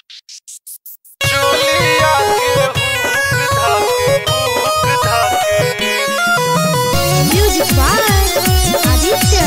चोलिया के हुक धाके हुक धाके Music by Aditya.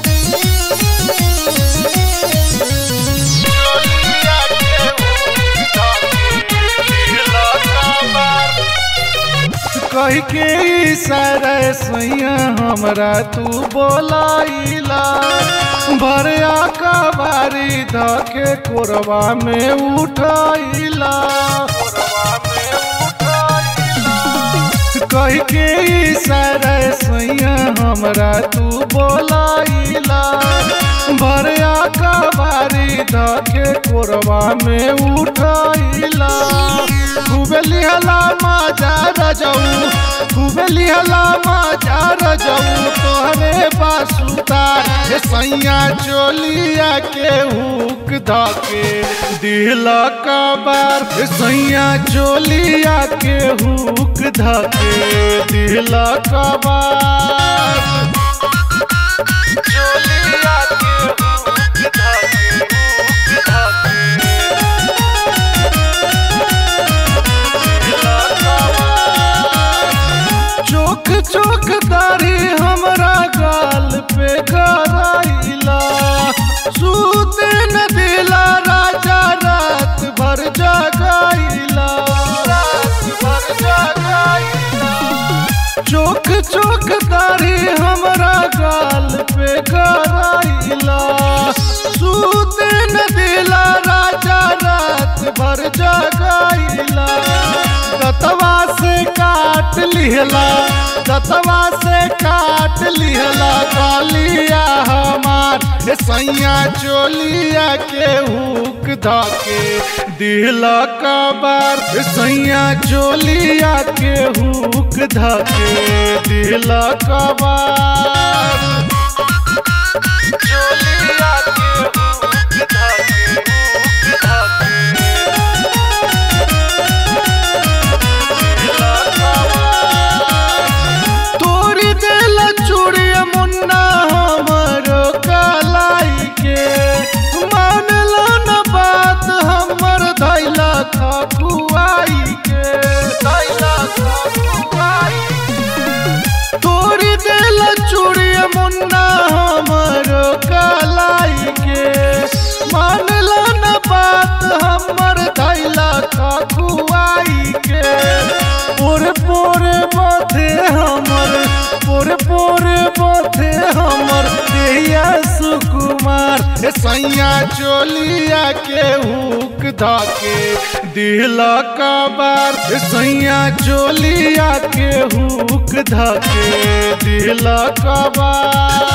चोलिया के हुक धाके दिला काबार कह के इशारा सैया हमरा तू बोलाइला भरिया कबारी धके कोरबा में उठाइला कोरवा में उठाइला कह के इशारा सैया हमरा तू बोलाइला भरिया कबारी धके कोरबा में उठाइला खूबे लिहला मजा रजऊ खूबे लिहला मजा रजऊ तोहरे बासुदार हे सैया चोलिया के हुक धके दिल कबार हे सैया चोलिया के हुक धके दिल कबार चोलिया के हुक धाके हुक धाके दिला काबार चोख चोख दाढ़ी हमरा गाल पे कराइला सूते न दिला राजा रात भर जगाइला रात भर जगाइला चोख चोख दाढ़ी हमरा गाल पे कराइला सूते न दिला राजा रात भर जगाइला दतवा से काट लिहला दतवा से काट लिहला गालिया हमार हे सैया चोलिया के हुक धके दिल कबार हे सैया चोलिया के हुक धके दिल कबार चोलिया के हुक धाके हुक धाके दिला काबार तोरी दिल चूड़िया मुन्ना हमरो कलाई के मानला न बात हमर धैला खकुआई के धैला खकुआई तोरी दिल चूड़िया मुन्ना हमरो कलाई के मानला न बात हमर धैला खकुआई के पोरे पोरे माथे हमर पोरे पोरे माथे हमर देहिया सुकुमार हे सैया चोलिया के हुक धके दिल कबार हे सैया चोलिया के हुक धके दिल कबार